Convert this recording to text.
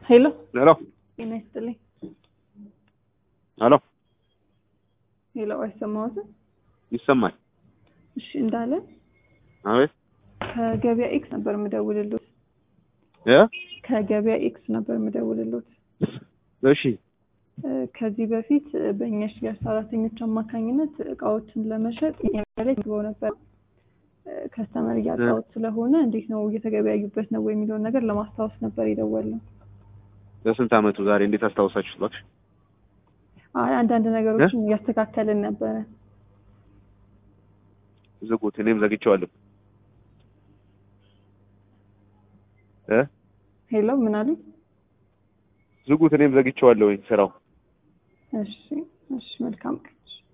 ሄሎ ሄሎ ጤና ይስጥልኝ። ሄሎ ሄሎ አይሰማዎትም? ይሰማል? እሺ እንዳለ አቤት ከገበያ ኤክስ ነበር የምደውልሎት። እ ከገበያ ኤክስ ነበር የምደውልሎት። እሺ እ ከዚህ በፊት በእኛ ሽያጭ ሰራተኞች አማካኝነት እቃዎችን ለመሸጥ ላይ ግበው ነበር። ከስተመር እያጣሁት ስለሆነ እንዴት ነው እየተገበያዩበት ነው ወይ የሚለውን ነገር ለማስታወስ ነበር የደወልነው። በስንት አመቱ ዛሬ እንዴት አስታውሳችሁት? እባክሽ አይ አንዳንድ ነገሮችን እያስተካከልን ነበረ። ዝጉት፣ እኔም ዘግቼዋለሁ። እ ሄሎ ምን አሉ? ዝጉት፣ እኔም ዘግቼዋለሁ ስራው እሺ እሺ መልካም ቀን።